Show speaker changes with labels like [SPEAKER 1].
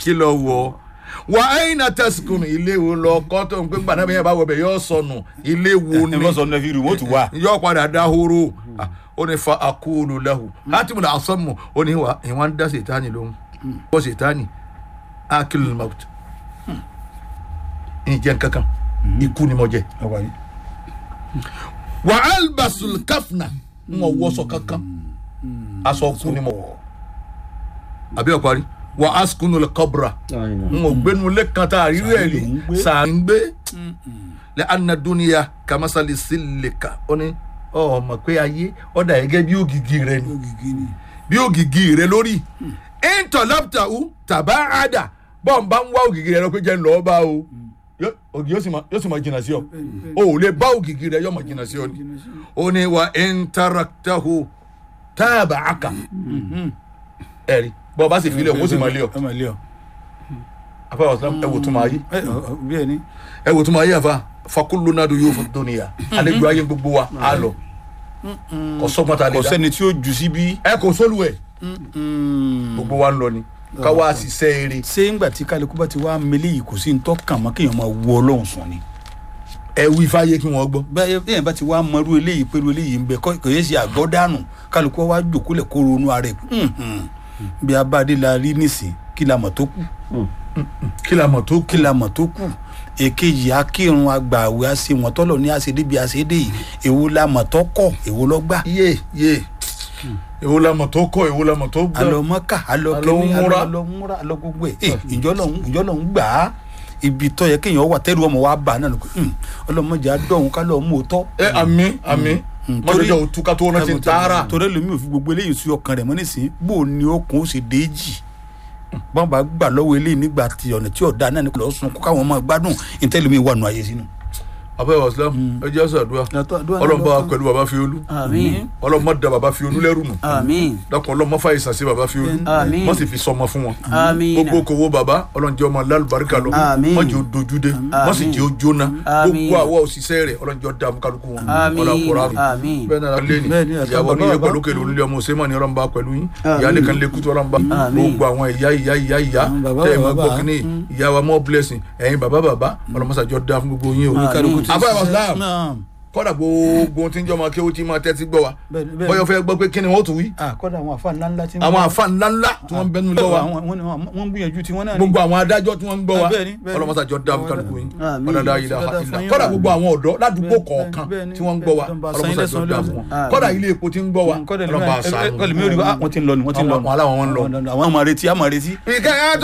[SPEAKER 1] kí lọ wọ wà áyìn náà tẹsíkùn ilé wo lọ kọ́ tó ń pé gbàdá bẹ́ẹ̀ bá wọ bẹ̀ yọ sọnù ilé wo
[SPEAKER 2] ẹ mọ sọ nẹfì rú wọn tún wà.
[SPEAKER 1] yọ padà dahoro Ah, ó ní fa akóòlù lahu hátìmù náà asọ́mù ó ní wa ìwọ̀n ń dá sètáni lóhùn bọ́ sètáni akílù maut ìjẹ́ kankan ikú ni mo jẹ wa albasul kafna n ò wọṣọ kankan aṣọ kú ni mo wọ àbí ọ̀parí wa askunu le kọbra n ò gbénu lé kan tá a rí rẹ̀ rí sàá ń gbé lẹ anaduniya kamasali silika ó ní ọ mọ̀ pé ayé ọ̀dà gẹ́gẹ́ bí ògìgì rẹ ni bí ògìgì rẹ lórí intolaptahu tàbá àdà bọ́n bá ń wá ògìgì rẹ lọ pé jẹ́ ń lọ́ọ́ bá o Yó- ògì yóò sì máa- yóò sì máa jìnnà sí ọ o ò lè bá ògìgì rẹ yóò máa jìnnà sí ọ ni ó ní wa intaraktahu táàbà àkà ẹ̀rí bọ́n bá sì fi lé ọ ó sì máa lé ọ
[SPEAKER 2] ẹ máa lé ọ.
[SPEAKER 1] afẹ́ ọ̀sán ẹ wò tún máa yí
[SPEAKER 2] ẹ ọ bí ẹ ní.
[SPEAKER 1] ẹ wò tún máa yí àfa fakulu nadu yóò fún tóníyà àlejò ayé gbogbo wa á lọ kò sọ́gbọ́n ta lè
[SPEAKER 2] kò
[SPEAKER 1] dá
[SPEAKER 2] sẹ́ni tí ó jù síbí.
[SPEAKER 1] ẹ kò sólù ẹ gbogbo wa ń lọ ni ká wá ṣiṣẹ́ eré
[SPEAKER 2] ṣé ńgbà tí kálukú bá ti wá mele yìí kò sí ní tọ́kàn mọ́ kéèyàn máa wọ ọlọ́run sùn ni.
[SPEAKER 1] ẹ wí fáyé kí wọ́n gbọ́.
[SPEAKER 2] bẹ́ẹ̀ bẹ́ẹ̀ bá ti wá mọ́rú eléyìí pẹ̀lú eléyìí ń bẹ kọ́ kò yẹ ṣe àgọ́ dànù kálukú wá jòkólẹ̀ kó ronú ara ẹ̀ Mhm. bí abáde la rí nísìn kí la mọ̀ tó kù
[SPEAKER 1] kí la mọ̀ tó
[SPEAKER 2] kí la mọ̀ tó kù èkejì akírun agbàwé àṣẹ wọn tọ́lọ̀ ní àṣẹ débi àṣẹ dé yìí èwo la mọ̀ tó kọ̀ èwo lọ gbà
[SPEAKER 1] yé yé èwo la mọ̀ tó kọ́ èwo la mọ̀ tó gbọ́.
[SPEAKER 2] alọ mọ́kà alọ
[SPEAKER 1] Alọ
[SPEAKER 2] kẹ́mi
[SPEAKER 1] múra.
[SPEAKER 2] alọ múra alọ gbogbo ẹ̀ ẹ̀ ìjọ lọ́hún ìjọ lọ́hún gbà á ibi tọ́ yẹ kéèyàn wà tẹ́lu ọmọ wa bá a náà lọ pé ọlọ́mọdé adọ́hún ká lọ́ọ́ mú o tọ́
[SPEAKER 1] ẹ àmì àmì
[SPEAKER 2] Mm.
[SPEAKER 1] mọ́tòjọ́ òtún ká tó rántí ń tààrà.
[SPEAKER 2] torí lomi ò fi gbogbo eléyìí sí ọkàn rẹ̀ mọ́ nísìnyí bó o ní okùn ó sì déjì bọ́n bá gbà lọ́wọ́ eléyìí nígbà tí ọ̀nà tí ọ̀dà náà ní kò lọ́ọ́ sun kó káwọn máa gbádùn ìtẹ́lómi wà nù ayé sínú.
[SPEAKER 1] abẹ́ wàsílám ẹ jẹ́ sàdúrà ọlọ́mọba pẹ̀lú baba fiolú
[SPEAKER 3] àmín
[SPEAKER 1] ọlọ́mọ da baba fiolú lẹ́rù nù
[SPEAKER 3] àmín
[SPEAKER 1] dákun ọlọ́mọ fàyè sàṣẹ baba fiolú
[SPEAKER 3] Àmín.
[SPEAKER 1] wọ́n sì fi sọmọ fún wọn.
[SPEAKER 3] àmín
[SPEAKER 1] gbogbo kòwó baba ọlọ́njẹ́ ọmọ lálùbáríkà lọ
[SPEAKER 3] Àmín.
[SPEAKER 1] wọ́n jẹ́ ojúde wọ́n sì jẹ́ ojóná
[SPEAKER 3] Àmín.
[SPEAKER 1] gbogbo àwọn òṣìṣẹ́ rẹ̀ ọlọ́njẹ́ ọ̀dà kálukú wọn
[SPEAKER 3] Àmín.
[SPEAKER 1] ọlọ́kùnrin
[SPEAKER 3] Àmín.
[SPEAKER 1] bẹ́ẹ̀ náà lẹ́ni
[SPEAKER 2] Bẹ́ẹ̀ ni, àti
[SPEAKER 1] ìyàwó
[SPEAKER 2] bàbá
[SPEAKER 1] ní yẹ
[SPEAKER 2] bàbá.
[SPEAKER 1] pẹ̀lú kẹlẹ́ onílé ọmọ òsèmọ̀ ní ọlọ́mọba pẹ̀lú yín
[SPEAKER 3] Àmín.
[SPEAKER 1] ìyáálé kan lè kútu ọlọ́mọba
[SPEAKER 3] Àmín.
[SPEAKER 1] gbogbo àwọn ìyá ìyá ìyá ìyá
[SPEAKER 2] Mm, bàbá
[SPEAKER 1] tẹ́ ẹ̀ máa
[SPEAKER 2] bàbá.
[SPEAKER 1] gbọ́ kínní ìyá wa more blessing ẹ̀yin bàbá bàbá ọlọ́mọsàjọ́ dá fún gbogbo yín o
[SPEAKER 3] Àmín.
[SPEAKER 1] Àbá Islam
[SPEAKER 2] Naam.
[SPEAKER 1] kọ́dà gbogbo ohun tí ń jọ́ máa kéwú tí máa tẹ́tí gbọ́ wa
[SPEAKER 2] Bẹ́ẹ̀ni, bẹ́ẹ̀ni.
[SPEAKER 1] bọ́yọ̀ fẹ́ gbọ́ pé kí ni wọ́n tún wí
[SPEAKER 2] Ah, kọ́dà àwọn àfa ńlá ńlá tí
[SPEAKER 1] àwọn àfa ńláńlá tí wọ́n ń bẹnu gbọ́ wa
[SPEAKER 2] Àwọn- wọ́n wọ́n ń gbìyànjú tí wọ́n náà ní.
[SPEAKER 1] gbogbo àwọn adájọ́ tí wọ́n ń gbọ́ wa
[SPEAKER 2] Bẹ́ẹ̀ni, bẹ́ẹ̀ni.
[SPEAKER 1] ọlọ́mọsàjọ́ dá fún kálukú yín
[SPEAKER 3] Àmín.
[SPEAKER 1] ọ̀dàdà yìí la
[SPEAKER 2] Dáadáa
[SPEAKER 1] ìlà
[SPEAKER 2] fún yín.
[SPEAKER 1] kọ́dà gbogbo àwọn ọ̀dọ́ ládùúgbò
[SPEAKER 2] Bẹ́ẹ̀ni,
[SPEAKER 1] kọ̀ọ̀kan
[SPEAKER 2] bẹ́ẹ̀ni,
[SPEAKER 1] tí wọ́n ń gbọ́ wa
[SPEAKER 2] bẹ́ẹ̀ni.
[SPEAKER 1] ọlọ́mọsàjọ́ dá fún wọn
[SPEAKER 3] Àmín.
[SPEAKER 1] kọ́dà ilé epo tí ń gbọ́ wa
[SPEAKER 2] kọ́dà
[SPEAKER 1] ọlọ́mọ àṣà
[SPEAKER 2] ẹlòmí ò rí wa wọ́n ti ń lọ ni wọ́n ti ń lọ
[SPEAKER 1] Àwọn- àwọn aláwọ̀ wọn ń lọ.
[SPEAKER 2] àwọn máa retí àwọn máa retí.
[SPEAKER 1] ìkẹyà